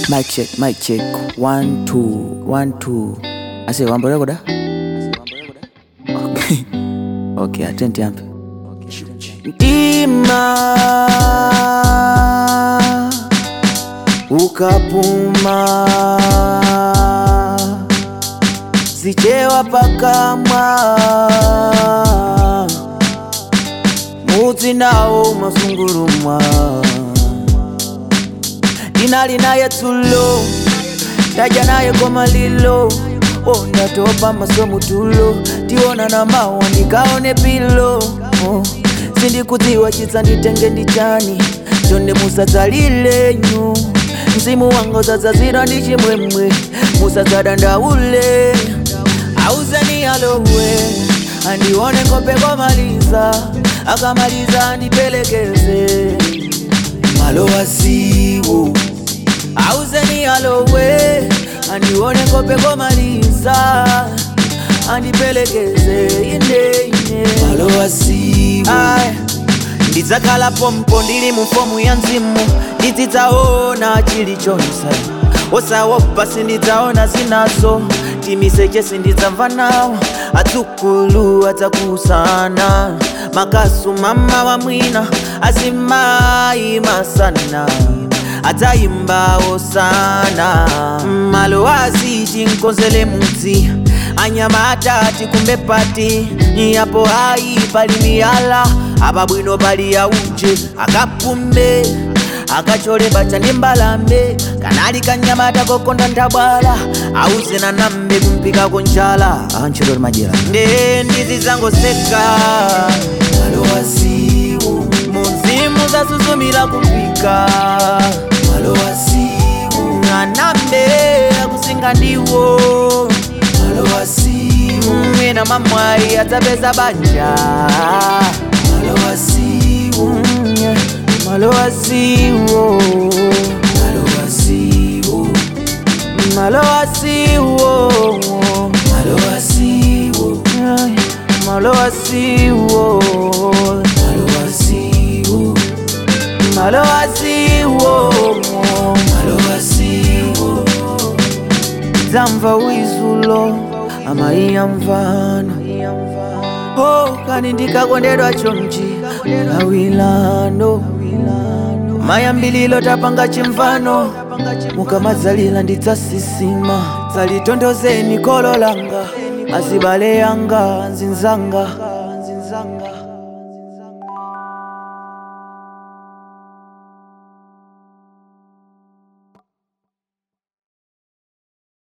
Mic check, mic check. One, two, one, two. Ase wambo rekoda? Okay. Okay, atenti ampe. Ndima ukapuma zichewa pakamwa mudzi nawo masungurumwa ndinali naye tulo ndaja naye komalilo oh, ndatopa masomutulo tiona na mawa ndikaone pilo oh. sindikudziwa chitsa nditenge ndichani chonde musadzalilenyu mzimu wanga zadzazira ndi chimwemwe musadzadandaule auzeni alowe andione kope komaliza akamaliza andipelekeze malo wasiwo auzeni alowe andione kope komaliza andipelekeze ine ine malo wasiwo ndidzakhala pompo ndili mu fomu ya mzimu ndizidzaona chilichonse osawopa sindidzaona zinazo timiseche sindidzamva nawo adzukulu adzakusana makasu mama wa mwina azimayi masana adzayimbawo sana malo aziti nkonzele mudzi anyama atati kumbe pati yapo hayi pali miyala apa bwino pali yauje akapumbe akacholemba chandi mbalambe kanali kanyamata kokonda ndabwala auzena nambe kumpikako njala antchito majera nde ndizi zangoseka malo wasiwo muzimu zasuzumira kupika malo wasiwo anambe akusinga ndiwo malo wasiwo mwina mamwayi adzapeza banja malo wasiwo malo wasiwo malo wasiwo malo wasiwo malo wasiwo malo wasiwo malo wasiwo malo wasiwo malo wasiwo dzamva wizulo amaiya mvana oh kani ndikakondedwa chomchi awilano mayambililo tapanga chimvano mukamadzalila ndidzasisima dzalitondozeni kolo langa azibale yanga nzinzanga